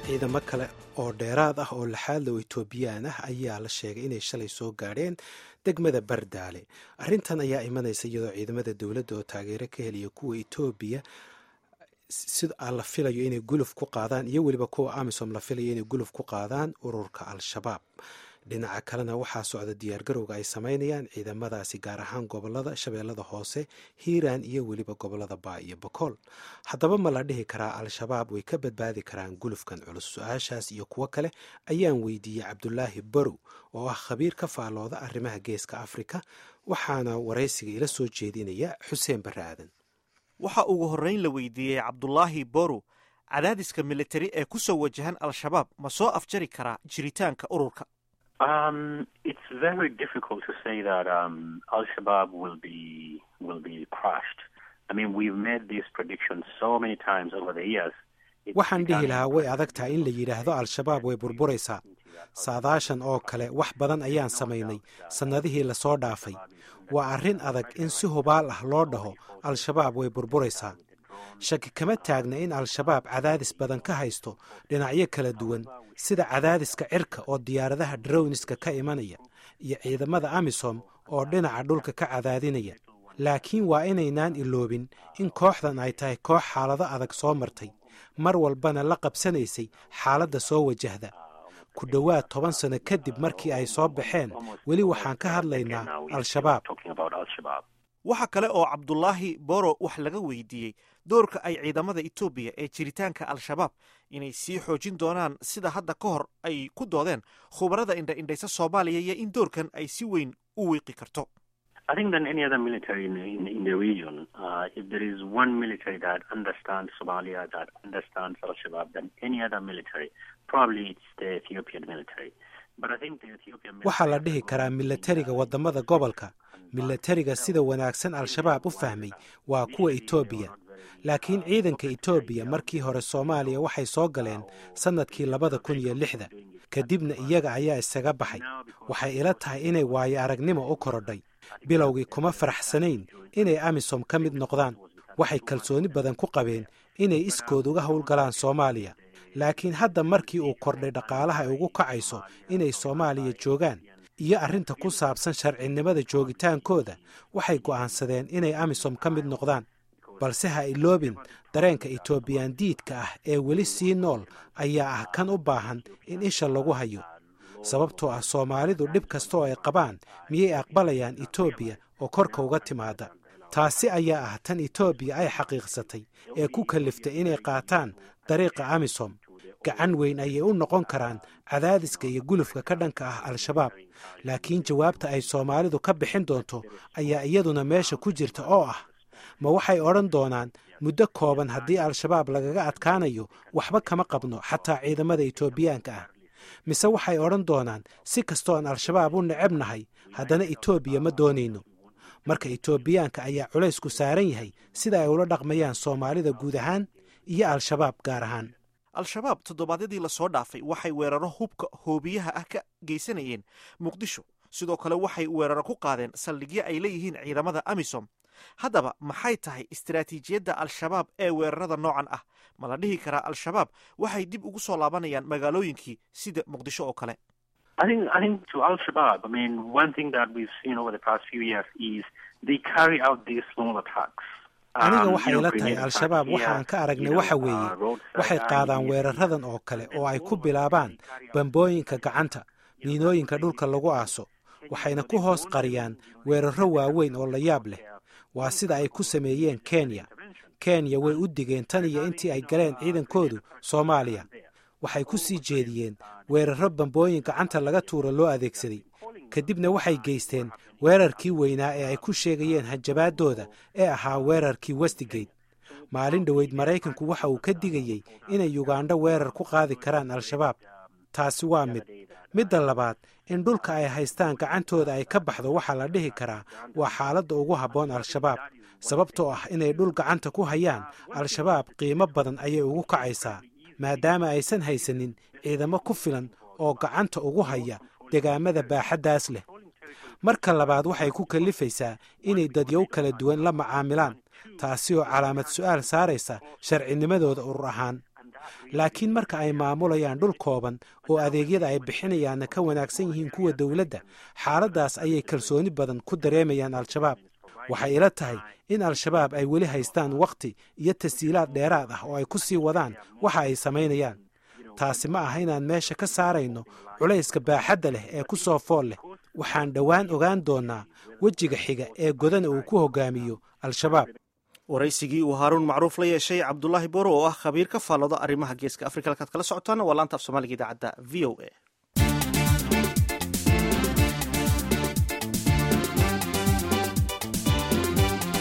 ciidamo kale oo dheeraad ah oo laxaadlow etoobiyaan ah ayaa la sheegay inay shalay soo gaadheen degmada bardaale arrintan ayaa imanaysa iyadoo ciidamada dowladda oo taageero ka heliya kuwa etoobiya sida la filayo inay guluf ku qaadaan iyo weliba kuwa amisom la filayo inay guluf ku qaadaan ururka al-shabaab dhinaca kalena waxaa socda diyaargarowga ay sameynayaan ciidamadaasi gaar ahaan gobolada shabeellada hoose hiiraan iyo weliba gobolada baa iyo bokool haddaba ma la dhihi karaa al-shabaab way ka badbaadi karaan gulufkan culus su-aashaas iyo kuwo kale ayaan weydiiyey cabdulaahi barow oo ah khabiir ka faalooda arrimaha geeska afrika waxaana waraysiga ila soo jeedinaya xuseen barre aadan waxa ugu horrayn la weydiiyey cabdulaahi borow cadaadiska militari ee ku soo wajahan al-shabaab ma soo afjari karaa jiritaanka ururka Um, it's very difficult to say that um, Al Shabaab will be will be crushed. I mean, we've made these predictions so many times over the years. waxaan dhihi lahaa way adag tahay in la yidhaahdo al-shabaab way burburaysaa saadaashan oo kale wax badan ayaan samaynay sannadihii lasoo dhaafay waa arrin adag in si hubaal ah loo dhaho al-shabaab way burburaysaa shaki kama taagna in al-shabaab cadaadis badan ka haysto dhinacyo kala duwan sida cadaadiska cirka oo diyaaradaha drowniska ka imanaya iyo ciidamada amisom oo dhinaca dhulka ka cadaadinaya laakiin waa inaynaan iloobin in kooxdan ay tahay koox xaalado adag soo martay mar walbana la qabsanaysay xaaladda soo wajahda ku dhowaad toban sano kadib markii ay soo baxeen weli waxaan ka hadlaynaa al-shabaab waxa kale oo cabdulaahi boro wax laga weydiiyey doorka ay ciidamada etoobiya ee jiritaanka al-shabaab inay sii xoojin doonaan sida hadda ka hor ay ku doodeen khubarada indha-indhaysa soomaaliya iyo in doorkan ay si weyn u wiiqi karto I think than any other military in, in, in the region, uh, if there is one military that understands Somalia, that understands Al-Shabaab, than any other military, probably it's the Ethiopian military. But I think the Ethiopian military... waxaa la dhihi karaa milatariga waddamada gobolka milatariga sida wanaagsan al-shabaab u fahmay waa kuwa etoobiya laakiin ciidanka etoobiya markii hore soomaaliya waxay soo galeen sannadkii labada kun iyo lixda kadibna iyaga ayaa isaga baxay waxay ila tahay inay waayo aragnimo u korodhay bilowgii kuma faraxsanayn inay amisom ka mid noqdaan waxay kalsooni badan ku qabeen inay iskood uga howlgalaan soomaaliya laakiin hadda markii uu kordhay dhaqaalaha ay ugu kacayso inay soomaaliya joogaan iyo arrinta ku saabsan sharcinimada joogitaankooda waxay go'aansadeen inay amisom ka mid noqdaan balse ha iloobin dareenka etoobiyaan diidka ah ee weli sii nool ayaa ah kan u baahan in isha lagu hayo sababtoo ah soomaalidu dhib kasta oo ay qabaan miyay aqbalayaan etoobiya oo korka uga timaada taasi ayaa ah tan etoobiya ay xaqiiqsatay ee ku kaliftay inay qaataan dariiqa amisom gacan weyn ayay u noqon karaan cadaadiska iyo gulufka ka dhanka ah al-shabaab laakiin jawaabta ay soomaalidu ka bixin doonto ayaa iyaduna meesha ku jirta oo ah ma waxay odhan doonaan muddo kooban haddii al-shabaab lagaga adkaanayo waxba kama qabno xataa ciidamada etoobiyaanka ah mise waxay odhan doonaan si kastoon al-shabaab u necebnahay haddana etoobiya ma doonayno marka etoobiyaanka ayaa culaysku saaran yahay sida ay ula dhaqmayaan soomaalida guud ahaan iyo al-shabaab gaar ahaan al-shabaab toddobaadyadii lasoo dhaafay waxay weeraro hubka hoobiyaha ah ka geysanayeen muqdisho sidoo kale waxay weeraro ku qaadeen saldhigyo ay leeyihiin ciidamada amisom haddaba maxay tahay istaraatiijiyadda al-shabaab ee weerarada noocan ah ma la dhihi karaa al-shabaab waxay dib ugu soo laabanayaan magaalooyinkii sida muqdisho oo kale I think I think to Al Shabaab, I mean, one thing that we've seen over the past few years is they carry out these small attacks. aniga waxay ila tahay al-shabaab waxaan ka aragnay waxa weeye waxay qaadaan weeraradan oo kale oo ay ku bilaabaan bambooyinka gacanta miinooyinka dhulka lagu aaso waxayna ku hoos qariyaan weeraro waaweyn oo la yaab leh waa sida ay ku sameeyeen kenya kenya way u digeen tan iyo intii ay galeen ciidankoodu soomaaliya waxay ku sii jeediyeen weeraro bambooyin gacanta laga tuura loo adeegsaday kadibna waxay geysteen weerarkii weynaa ee ay ku sheegayeen hanjabaaddooda ee ahaa weerarkii westigate maalin dhoweyd maraykanku waxa uu ka digayey inay yugandho weerar ku qaadi karaan al-shabaab taasi waa mid midda labaad in dhulka ay haystaan gacantooda ay ka baxdo waxaa la dhihi karaa waa xaaladda ugu habboon al-shabaab sababtoo ah inay dhul gacanta ku hayaan al-shabaab qiimo badan ayay ugu kacaysaa maadaama aysan haysanin ciidamo ku filan oo gacanta ugu haya degaamada baaxaddaas leh marka labaad waxay ku kallifaysaa inay dadyow kala duwan la macaamilaan taasi oo calaamad su'aal saaraysa sharcinimadooda urur ahaan laakiin marka ay maamulayaan dhul kooban oo adeegyada ay bixinayaanna ka wanaagsan yihiin kuwa dowladda xaaladdaas ayay kalsooni badan ku dareemayaan al-shabaab waxay ila tahay in al-shabaab ay weli haystaan wakhti iyo tashiilaad dheeraad ah oo ay ku sii wadaan waxa ay samaynayaan taasi ma aha inaan meesha ka saarayno culayska baaxadda leh ee ku soo fool leh waxaan dhowaan ogaan doonnaa wejiga xiga ee godana uu ku hogaamiyo al-shabaab waraysigii uu haaruun macruuf la yeeshay cabdulaahi boro oo ah khabiir ka faallooda arrimaha geeska afrika halkaad kala socotaana waa laanta af soomaaliga idaacadda v o a